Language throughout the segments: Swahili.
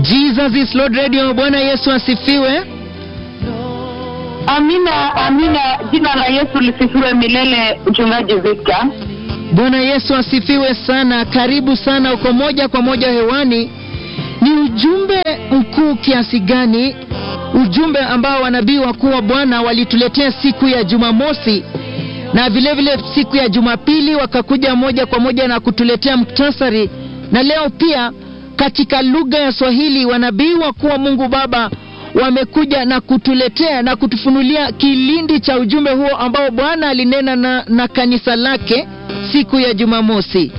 Jesus is Lord Radio. Bwana Yesu asifiwe. Amina, amina. Jina la Yesu lisifiwe milele. Mchungaji Victor, Bwana Yesu asifiwe sana. Karibu sana, uko moja kwa moja hewani. Ni ujumbe mkuu kiasi gani, ujumbe ambao wanabii wakuu wa Bwana walituletea siku ya Jumamosi na vile vile siku ya Jumapili, wakakuja moja kwa moja na kutuletea muktasari, na leo pia katika lugha ya Swahili wanabii wakuu wa Mungu Baba wamekuja na kutuletea na kutufunulia kilindi cha ujumbe huo ambao Bwana alinena na, na kanisa lake siku ya Jumamosi.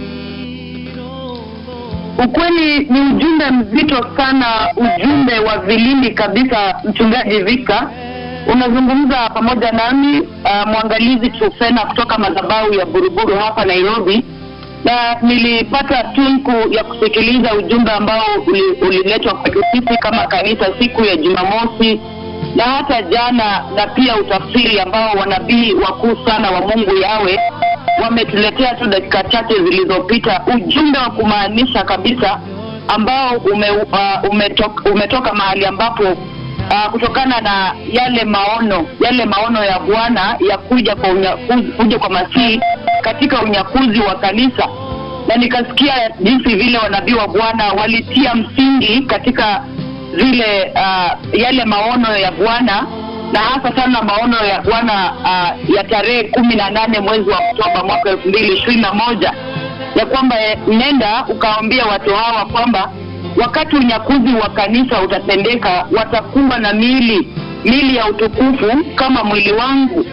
ukweli ni ujumbe mzito sana, ujumbe wa vilindi kabisa. Mchungaji Victor, unazungumza pamoja nami uh, mwangalizi Trufena kutoka madhabahu ya Buruburu hapa Nairobi, na nilipata tunku ya kusikiliza ujumbe ambao uli- uliletwa kwetu sisi kama kanisa siku ya Jumamosi na hata jana, na pia utafsiri ambao wanabii wakuu sana wa Mungu yawe wametuletea tu dakika chache zilizopita, ujumbe wa kumaanisha kabisa ambao ume, uh, umetoka, umetoka mahali ambapo uh, kutokana na yale maono yale maono ya Bwana ya kuja kwa unyakuzi, kuja kwa Masihi katika unyakuzi wa kanisa, na nikasikia jinsi vile wanabii wa Bwana walitia msingi katika zile uh, yale maono ya Bwana na hasa sana maono ya Bwana uh, ya tarehe kumi na nane mwezi wa Oktoba mwaka elfu mbili ishirini na moja ya kwamba eh, nenda ukawaambia watu hawa kwamba wakati unyakuzi wa kanisa utatendeka, watakuwa na miili miili ya utukufu kama mwili wangu.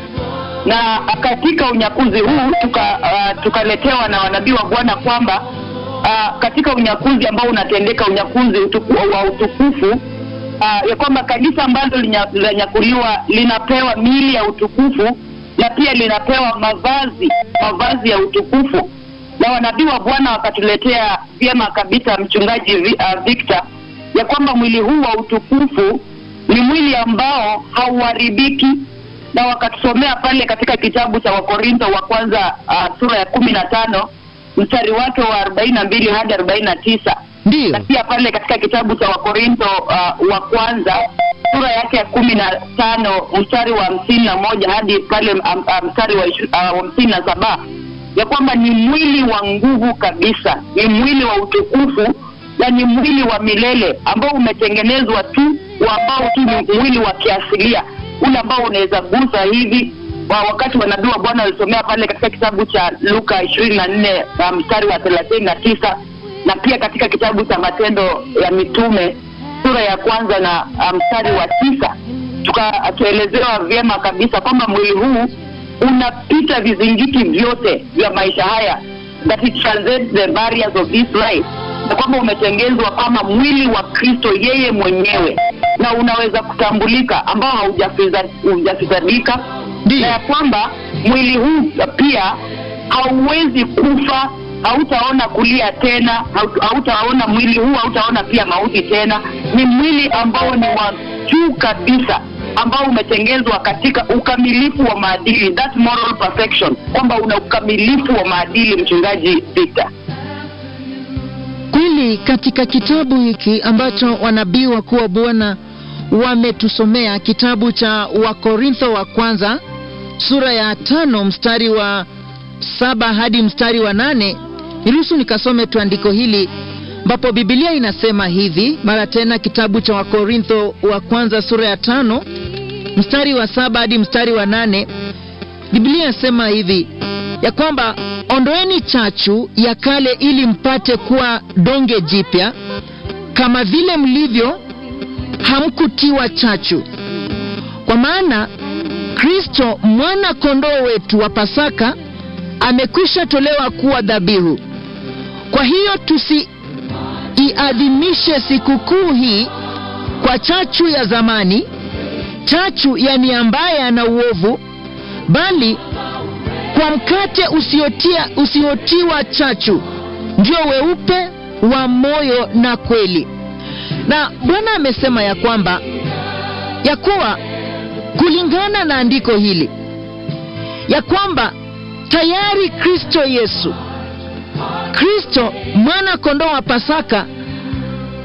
Na katika unyakuzi huu tuka, uh, tukaletewa na wanabii wa Bwana kwamba uh, katika unyakuzi ambao unatendeka, unyakuzi utuku, wa utukufu uh, ya kwamba kanisa ambalo linya- linanyakuliwa linapewa miili ya utukufu na pia linapewa mavazi mavazi ya utukufu na wanabii wa Bwana wakatuletea vyema kabisa, mchungaji Vi- uh, Victor, ya kwamba mwili huu wa utukufu ni mwili ambao hauharibiki, na wakatusomea pale katika kitabu cha Wakorintho wa kwanza uh, sura ya kumi na tano mstari wake wa arobaini na mbili hadi arobaini na tisa Ndiyo, na pia pale katika kitabu cha Wakorintho uh, wa kwanza sura yake ya kumi na tano mstari wa hamsini na moja hadi pale um, um, mstari wa ishu- uh, hamsini na saba ya kwamba ni mwili wa nguvu kabisa, ni mwili wa utukufu na ni mwili wa milele ambao umetengenezwa tu wa ambao tu ni mwili wa kiasilia ule ambao unaweza gusa hivi wa wakati wanabii wa Bwana walisomea pale katika kitabu cha Luka ishirini na nne uh, mstari wa thelathini na tisa na pia katika kitabu cha Matendo ya Mitume sura ya kwanza na uh, mstari wa tisa tukatuelezewa vyema kabisa kwamba mwili huu unapita vizingiti vyote vya maisha haya that it transcends the barriers of this life na kwamba umetengezwa kama mwili wa Kristo yeye mwenyewe na unaweza kutambulika ambao haujafiza- haujafisadika na ya ndiyo, kwamba mwili huu pia hauwezi kufa hautaona kulia tena hau- hautaona mwili huu hautaona pia mauti tena ni mwili ambao ni wa juu kabisa ambao umetengezwa katika ukamilifu wa maadili that moral perfection kwamba una ukamilifu wa maadili mchungaji Victor kweli katika kitabu hiki ambacho wanabii wakuu wa Bwana wametusomea, kitabu cha Wakorintho wa kwanza sura ya tano mstari wa saba hadi mstari wa nane niruhusu nikasome tu andiko hili ambapo Biblia inasema hivi mara tena, kitabu cha Wakorintho wa kwanza sura ya tano mstari wa saba hadi mstari wa nane Biblia inasema hivi ya kwamba ondoeni chachu ya kale ili mpate kuwa donge jipya kama vile mlivyo hamkutiwa chachu kwa maana Kristo mwana kondoo wetu wa Pasaka amekwisha tolewa kuwa dhabihu. Kwa hiyo tusiiadhimishe sikukuu hii kwa chachu ya zamani, chachu ya nia mbaya na uovu, bali kwa mkate usiotia, usiotiwa chachu, ndio weupe wa moyo na kweli. Na Bwana amesema ya kwamba ya kuwa kulingana na andiko hili ya kwamba tayari Kristo Yesu, Kristo mwana kondoo wa Pasaka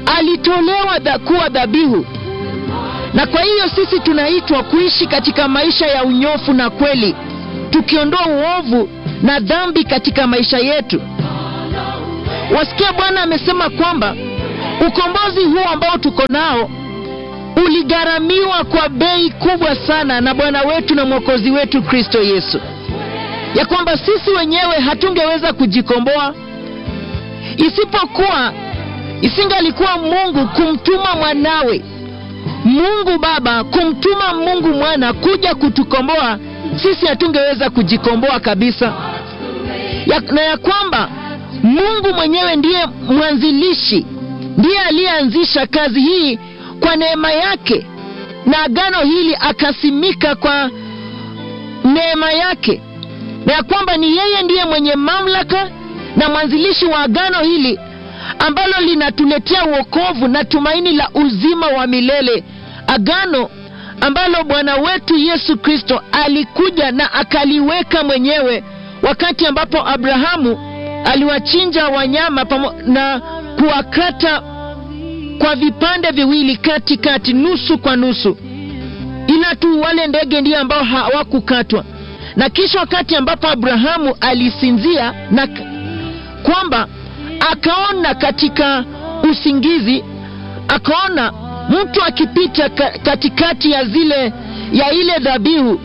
alitolewa dha, kuwa dhabihu na kwa hiyo sisi tunaitwa kuishi katika maisha ya unyofu na kweli tukiondoa uovu na dhambi katika maisha yetu wasikia bwana amesema kwamba ukombozi huu ambao tuko nao uligharamiwa kwa bei kubwa sana na bwana wetu na mwokozi wetu kristo yesu ya kwamba sisi wenyewe hatungeweza kujikomboa isipokuwa isingalikuwa mungu kumtuma mwanawe mungu baba kumtuma mungu mwana kuja kutukomboa sisi hatungeweza kujikomboa kabisa ya, na ya kwamba mungu mwenyewe ndiye mwanzilishi ndiye aliyeanzisha kazi hii kwa neema yake na agano hili akasimika kwa neema yake na ya kwamba ni yeye ndiye mwenye mamlaka na mwanzilishi wa agano hili ambalo linatuletea uokovu na tumaini la uzima wa milele agano ambalo bwana wetu yesu kristo alikuja na akaliweka mwenyewe wakati ambapo abrahamu aliwachinja wanyama pamo, na kuwakata kwa vipande viwili katikati nusu kwa nusu ila tu wale ndege ndio ambao hawakukatwa na kisha wakati ambapo abrahamu alisinzia na kwamba akaona katika usingizi akaona mtu akipita ka, katikati ya zile ya ile dhabihu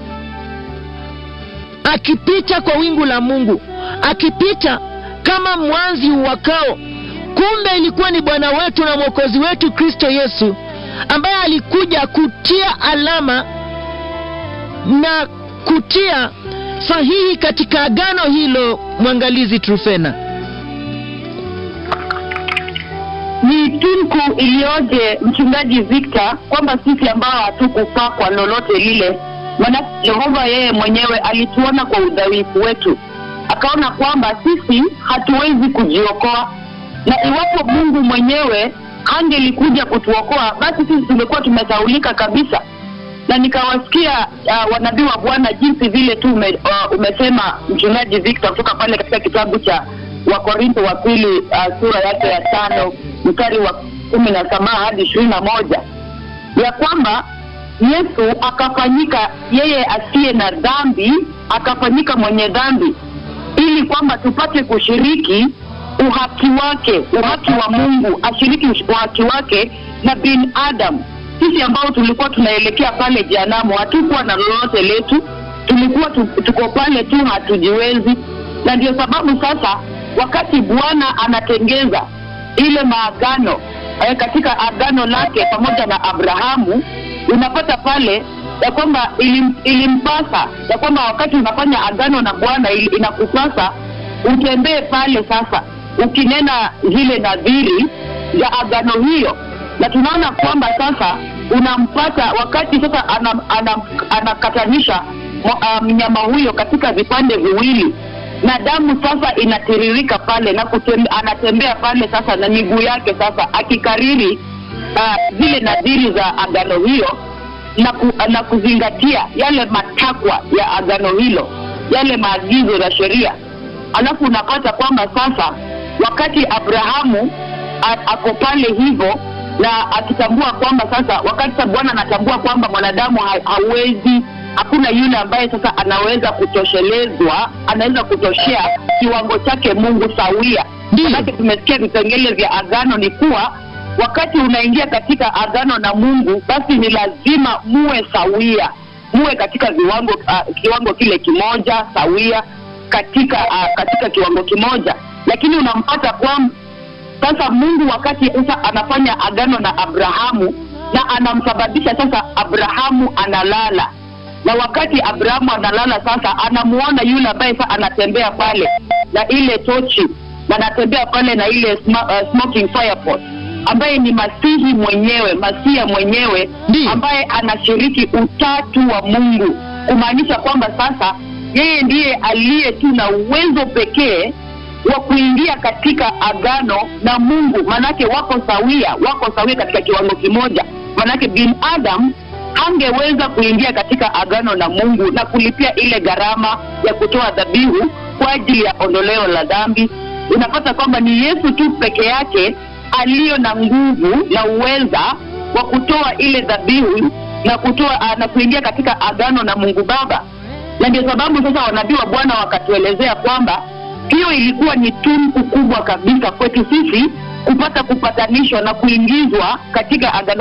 akipita kwa wingu la mungu akipita kama mwanzi uwakao kumbe ilikuwa ni bwana wetu na mwokozi wetu kristo yesu ambaye alikuja kutia alama na kutia sahihi katika agano hilo mwangalizi trufena ni tunku iliyoje mchungaji victor kwamba sisi ambao hatukufaa kwa lolote lile maanake jehova yeye mwenyewe alituona kwa udhaifu wetu akaona kwamba sisi hatuwezi kujiokoa na iwapo mungu mwenyewe angelikuja kutuokoa basi sisi tungekuwa tumesaulika kabisa na nikawasikia uh, wanabii wa bwana jinsi vile tu ume, uh, umesema mchungaji victor kutoka pale katika kitabu cha wakorintho wa pili uh, sura yake ya tano mstari wa kumi na saba hadi ishirini na moja ya kwamba yesu akafanyika yeye asiye na dhambi akafanyika mwenye dhambi ili kwamba tupate kushiriki uhaki wake uhaki wa mungu ashiriki uhaki wake na bin adam sisi ambao tulikuwa tunaelekea pale jehanamu hatukuwa na lolote letu tulikuwa tu, tuko pale tu hatujiwezi na ndio sababu sasa wakati bwana anatengeza ile maagano eh, katika agano lake pamoja na abrahamu unapata pale ya kwamba ilim, ilimpasa ya kwamba wakati unafanya agano na bwana il, inakupasa utembee pale sasa ukinena zile nadhiri za agano hiyo na tunaona kwamba sasa unampata wakati sasa anakatanisha ana, ana mnyama um, huyo katika vipande viwili na damu sasa inatiririka pale na kutembe, anatembea pale sasa na miguu yake sasa akikariri uh, zile nadhiri za agano hiyo na, ku, na kuzingatia yale matakwa ya agano hilo yale maagizo ya sheria alafu unapata kwamba sasa wakati abrahamu ako pale hivyo na akitambua kwamba sasa wakati sa bwana anatambua kwamba mwanadamu ha, hawezi hakuna yule ambaye sasa anaweza kutoshelezwa anaweza kutoshea kiwango chake mungu sawia manake tumesikia vipengele vya agano ni kuwa wakati unaingia katika agano na mungu basi ni lazima muwe sawia muwe katika viwango uh, kiwango kile kimoja sawia katika uh, katika kiwango kimoja lakini unampata kwamba sasa mungu wakati sasa anafanya agano na abrahamu na anamsababisha sasa abrahamu analala na wakati abrahamu analala sasa anamuona yule ambaye sasa anatembea pale na ile tochi na anatembea pale na ile sma, uh, smoking firepot ambaye ni masihi mwenyewe masia mwenyewe Ndi. ambaye anashiriki utatu wa mungu kumaanisha kwamba sasa yeye ndiye aliye tu na uwezo pekee wa kuingia katika agano na mungu manake wako sawia wako sawia katika kiwango kimoja manake binadam hangeweza kuingia katika agano na mungu na kulipia ile gharama ya kutoa dhabihu kwa ajili ya ondoleo la dhambi unapata kwamba ni yesu tu peke yake aliyo na nguvu na uweza wa kutoa ile dhabihu na kutoa ah, na kuingia katika agano na Mungu Baba. Na ndio sababu sasa wanabii wa Bwana wakatuelezea kwamba hiyo ilikuwa ni tunku kubwa kabisa kwetu sisi kupata kupatanishwa na kuingizwa katika agano